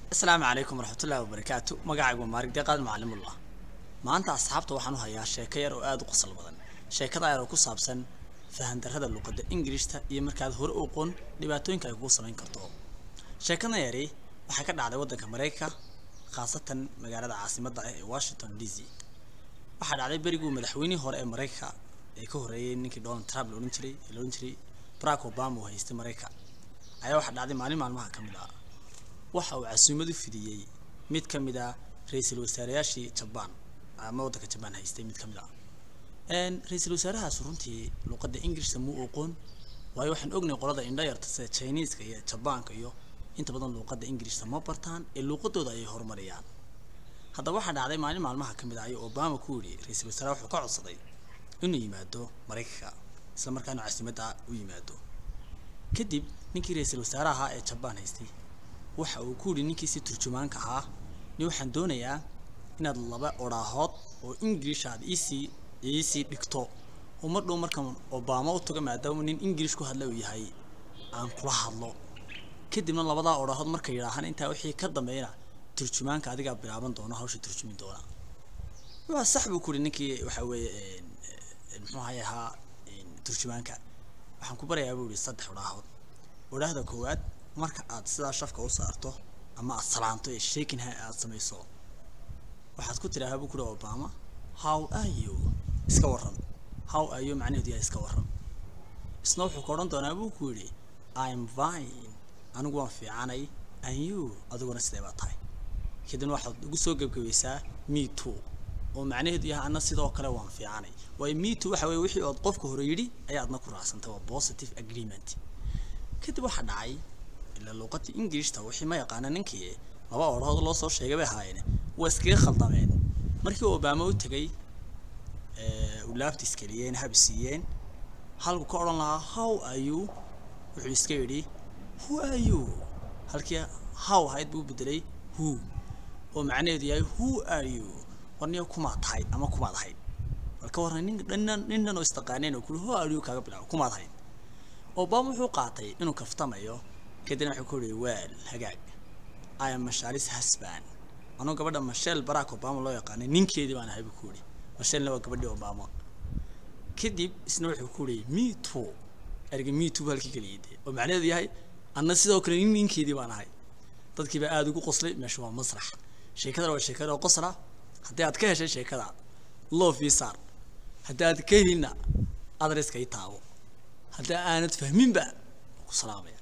asalaamu calaykum waraxmatullaahi wabarakaatu magacaygu waa maarig deeqaad macalimullah maanta asxaabta waxaan u hayaa sheeko yar oo aada u qosol badan sheekada yar oo ku saabsan fahandarrada luqadda ingirishta iyo markaad hore u aqoon dhibaatooyinka ay kugu samayn karto sheekada yari waxay ka dhacday waddanka maraykanka khaasatan magaalada caasimadda ah ee washington d c waxaa dhacday beriguu madaxweynihii hore ee maraykanka ee ka horreeyay ninkii donald trump la odhan jiray ee la odhan jiray barack obama uu haystay maraykanka ayaa waxaa dhacday maalin maalmaha ka mid ah waxa uu casuumad u fidiyey mid ka mid ah ra-iisul wasaareyaashii jabaan ama waddanka jabaan haystay mid ka mid ah ra-iisul wasaarahaas runtii luqadda ingirishta muu aqoon waayo waxaan ognahay qolada indhayarta sida chineeska iyo jabaanka iyo inta badan luuqadda ingirishta ma bartaan ee luuqadooda ayay horumariyaan haddaba waxaa dhacday maalin maalmaha ka mid ah ayuu obama ku yidhi ra-iisul wasaare wuxuu ka codsaday inuu yimaado maraykanka isla markaana casuumadda u yimaado kadib ninkii ra-iisul wasaare ahaa ee jabaan haystay waxa uu ku yidhi ninkiisi turjumaanka ahaa ni waxaan doonayaa inaad laba odhaahood oo ingirish aad iisii iisii dhigto oo mar dhow markan obama u tago maadaama nin ingirish ku hadla uu yahay aan kula hadlo kadibna labadaa odhaahood markay yidhaahaan intaa wixii ka dambeeyna turjumaanka adigaa bilaaban doona hawsha turjumi doona waa sax buu ku yidhi ninkii waxa weeye muxuu ahay ahaa turjumaanka waxaan ku barayaa buu yihi saddex odhaahood odhaahda koowaad marka aad sidaa shafka u saarto ama aad salaanto ee shaking ha aad samayso waxaad ku tidhaahaa buu ku yihi obama how are you iska warran how are you macnaheedu yahay iska warran isna wuxuu ka odhan doonaa buu ku yidhi i'm fine anigu waan fiicanay and you adiguna sidee baa tahay kadibna waxaad ugu soo gebgabaysaa me too oo macnaheedu yahay anna sidoo kale waan fiicanay waayo me too waxa weye wixii ood qofka hore yidhi ayaa adna ku raacsantay waa positive agreement kadib waxaa dhacay ilaa luuqadii ingirishta wixii ma yaqaana ninkii laba odhahood loo soo sheegay bay ahaayeen waa iskaga khaldameen markii obama u tegay uu laabtiis keliyeen hab siiyeen halku ka odhan lahaa how are you wuxuu iska yidhi who are you halkii how ahayd buu bedelay who oo macnaheedu yahay who are you warniyo kumaad tahay ama kumaad ahayd marka warna nin dhannan ninnan oo istaqaaneen oo kuli who are you kaaga bilaabo kumaad ahayd obama wuxuu qaatay inuu kaftamayo kadibna wuxuu ku yidhi weel hagaag i am mashaalis hasban anuu gabadha mashel barack obama loo yaqaanay ninkeedii baan ahay buu ku yidhi mashelna waa gabadhii obama kadib isna wuxuu ku yidhi me too erga me too halkii keliya dee oo macnaheedu yahay anna sidoo kale nin ninkeedii baan ahay dadkii baa aada ugu qoslay meesha waa masrax sheekadana waa sheekada oo qosla haddii aad ka heshay sheekada love ii saar haddii aad ka helinna adreska ii taabo haddii aanad fahminba ku salaamaya